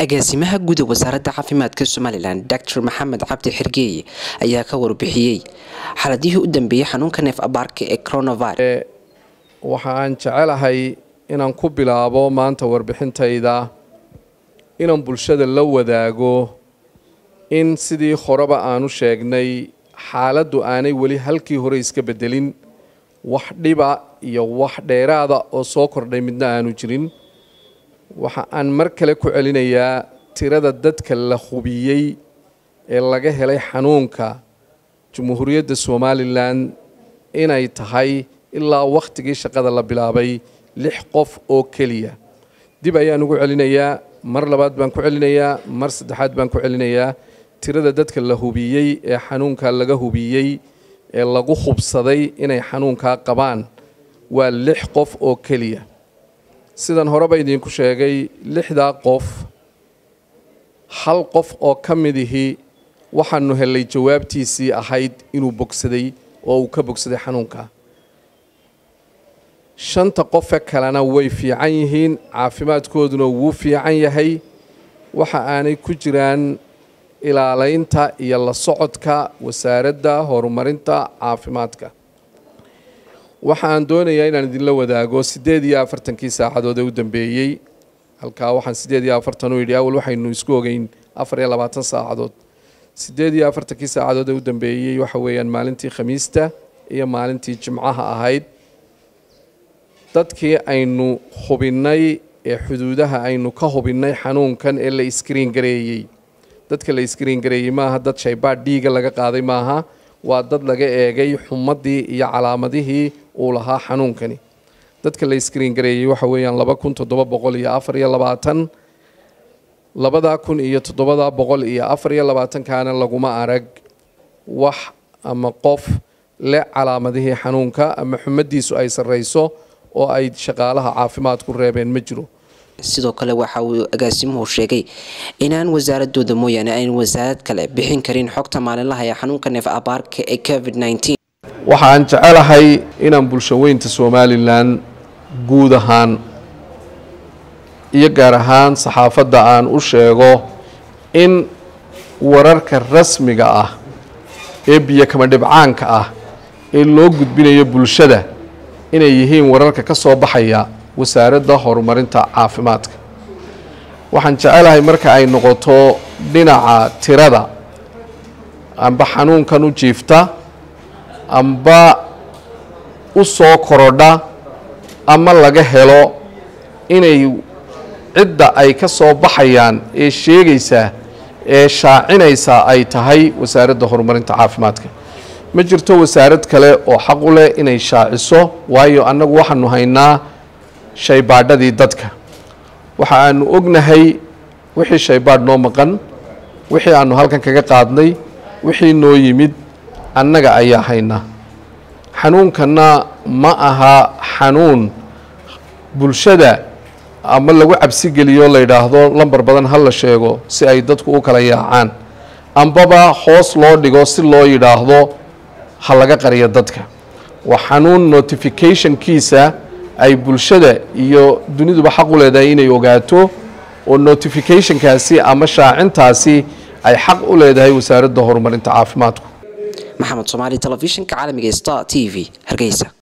agaasimaha guud ee wasaaradda caafimaadka somalilan doctor maxamed cabdi xirgeeye ayaa ka warbixiyey xaladihii u dambeeyey xanuunka neef abaarka ee coronavirus waxa aan jecelahay inaan ku bilaabo maanta warbixintayda inaan bulshada la wadaago in sidii horeba aanu sheegnay xaaladdu aanay weli halkii hore iska bedelin wax dhiba iyo wax dheeraada oo soo kordhay midna aanu jirin waxa aan mar kale ku celinayaa tirada dadka la hubiyey ee laga helay xanuunka jamhuuriyadda somalilan inay tahay ilaa wakhtigii shaqada la bilaabay lix qof oo keliya dib ayaan ugu celinayaa mar labaad baan ku celinayaa mar saddexaad baan ku celinayaa tirada dadka la hubiyey ee xanuunka laga hubiyey ee lagu hubsaday inay xanuunkaa qabaan waa lix qof oo keliya sidan horeba idinku sheegay lixdaa qof hal qof oo ka midihii waxaanu helay jawaabtiisii ahayd inuu bogsaday oo uu ka bogsaday xanuunka shanta qofe kalena way fiican yihiin caafimaadkooduna wuu fiican yahay waxa aanay ku jiraan ilaalaynta iyo la socodka wasaaradda horumarinta caafimaadka waxa aan doonayaa inaan idinla wadaago siddeed iyo afartankii saacadood ee u dambeeyey halkaa waxaan siddeed iyo afartan u yidhi awal waxaynu isku ogeyn afar iyo labaatan saacadood siddeed iyo afartankii saacadood ee u dambeeyey waxa weeyaan maalintii khamiista iyo maalintii jimcaha ahayd dadkii aynu hubinnay ee xuduudaha aynu ka hubinnay xanuunkan ee la iskriin gareeyey dadka la iskriin gareeyey maaha dad shaybaadh dhiiga laga qaaday maaha waa dad laga eegay xumadii iyo calaamadihii uu lahaa xanuunkani dadka la iskriin gareeyey waxa weeyaan laba kun toddoba boqol iyo afar iyo labaatan labadaa kun iyo toddobada boqol iyo afar iyo labaatankaana laguma arag wax ama qof le calaamadihii xanuunka ama xumadiisu ay sarreyso oo ay shaqaalaha caafimaadku reebeen ma jiro sidoo kale waxa uu agaasimuhu sheegay inaan wasaaradooda mooyaane ayn wasaarad kale bixin karin xogta maalinlaha ee xanuunka neef abaarka ee covid waxa aan jecelahay inaan bulshaweynta somalilan guud ahaan iyo gaar ahaan saxaafadda aan u sheego in wararka rasmiga ah ee biyo kama dhibcaanka ah ee loo gudbinayo bulshada inay yihiin wararka ka soo baxaya wasaaradda horumarinta caafimaadka waxaan jecelahay marka ay noqoto dhinaca tirada amba xanuunkan u jiifta amba u soo korodha ama laga helo inay cidda ay ka soo baxayaan ee sheegaysaa ee shaacinaysaa ay tahay wasaaradda horumarinta caafimaadka ma jirto wasaarad kale oo xaq u leh inay shaaciso waayo annagu waxaanu haynaa shaybaadhadii dadka waxa aanu ognahay wixii shaybaadh noo maqan wixii aanu halkan kaga qaadnay wixii noo yimid annaga ayaa haynaa xanuunkanna ma aha xanuun bulshada ama lagu cabsigeliyo la yidhaahdo lambar badan ha la sheego si ay dadku u kala yaacaan ambaba hoos loo dhigo si loo yidhaahdo ha laga qariyo dadka waa xanuun notificationkiisa ay bulshada iyo duniduba xaq u leedahay inay ogaato oo notificationkaasi ama shaacintaasi ay xaq u leedahay wasaaradda horumarinta caafimaadku maxamed soomaali telefishinka caalamiga star t v hargeysa